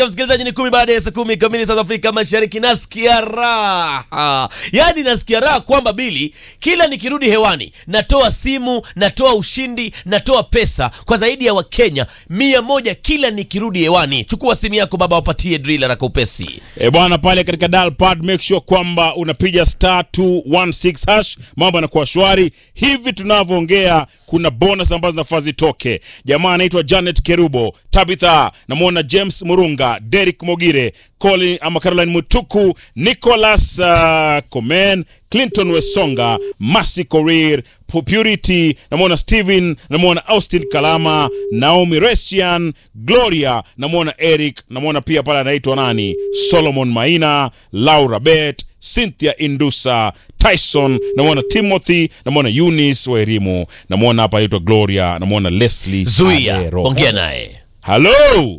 Msikilizaji, ni kumi baada ya saa kumi kamili saa za Afrika Mashariki. Nasikia raha, yaani nasikia raha kwamba Bili, kila nikirudi hewani natoa simu, natoa ushindi, natoa pesa kwa zaidi ya Wakenya mia moja kila nikirudi hewani. Chukua simu yako baba, wapatie drila na kaupesi. E bwana, pale katika dial pad make sure kwamba unapiga star 216 hash, mambo yanakuwa shwari. Hivi tunavyoongea, kuna bonus ambazo zinafaa zitoke. Jamaa anaitwa Janet Kerubo, Tabitha, namwona James Murunga, Derek Mogire, Colin ama Caroline Mutuku, Nicholas uh, Komen, Clinton Wesonga, Masi Korir, Purity, namwona Steven, namwona Austin Kalama, Naomi Resian, Gloria, namwona Eric, namwona pia pale anaitwa nani, Solomon Maina, Laura Bet, Cynthia Indusa, Tyson, namwona Timothy, namwona Eunice Wairimu, namwona hapa anaitwa Gloria, namwona Leslie Zuia, Adero. ongea naye. Halo,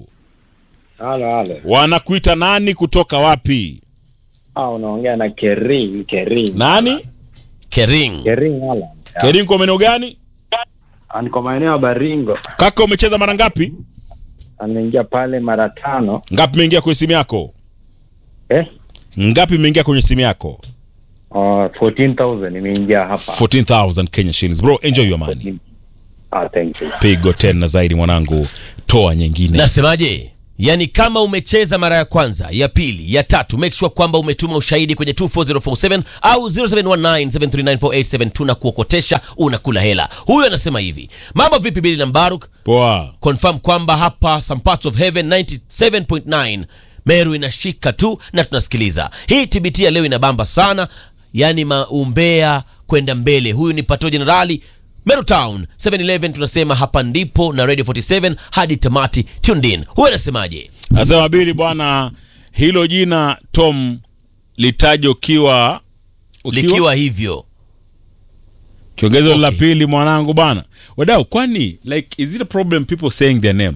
Halo, halo. wanakuita nani kutoka wapi? Ah, unaongea na Kering, Kering. Nani? Kering, Kering hala. Kerinko maeneo gani? Ah, Niko maeneo ya Baringo. Kaka, umecheza mara ngapi? Ameingia pale mara tano. Ngapi imeingia kwenye simu yako? Eh? Ngapi imeingia kwenye simu yako? Uh, 14,000 imeingia hapa. 14,000 Kenya shillings. Bro, enjoy your money. Ah, thank you. Pigo tena zaidi mwanangu, toa nyingine. nasemaje? Yaani kama umecheza mara ya kwanza, ya pili, ya tatu, make sure kwamba umetuma ushahidi kwenye 24047 au 0719739487 tunakuokotesha, unakula hela. Huyu anasema hivi, mambo vipi Bili na Mbaruk? Poa. confirm kwamba hapa some parts of heaven 97.9 Meru inashika tu na tunasikiliza hii TBT ya leo inabamba sana, yani maumbea kwenda mbele. Huyu ni Pato Jenerali Meru Town 711 tunasema hapa ndipo na Radio 47 hadi tamati tuned in. Huyu anasemaje? Nasema Bili bwana, hilo jina Tom litaje ukiwa ukiwa Likiwa hivyo kiongezo Okay. la pili mwanangu bwana. Wadau, kwani like is it a problem people saying their name?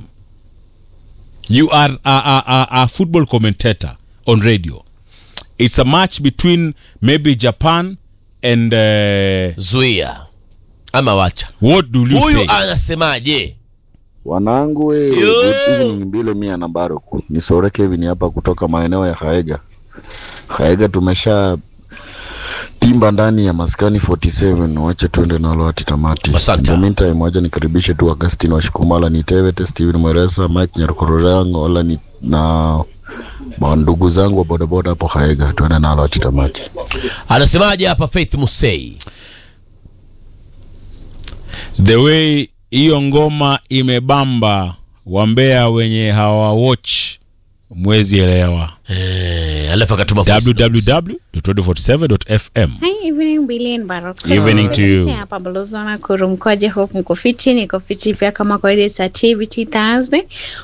You are a, a, a, a football commentator on radio. It's a match between maybe Japan and uh, zuia ama wacha. what do you Huyu say? anasemaje? Wanangu we, Yo! good evening Mbile mia na Baruk. Ni Sore Kevin hapa kutoka maeneo ya Haega. Haega tumesha timba ndani ya maskani 47 wache tuende nalo hati tamati. Asante. In the meantime wacha nikaribishe tu Augustine wa Shikumala ni Tevete, Steven Mweresa, Mike Nyarukororango, wala ni na mandugu zangu wa bodaboda hapo Haega tuende nalo hati tamati. Anasemaje hapa Faith Musei? the way hiyo ngoma imebamba wambea wenye hawa watch mwezi elewa Eh, alafu akatuma voice notes. www.radio47.fm Hi, evening Billy and Baroque. Evening to you. Sasa hapa balozi wana kurumkoje hope mko fiti, niko fiti pia kama kawaida it's a TBT Thursday.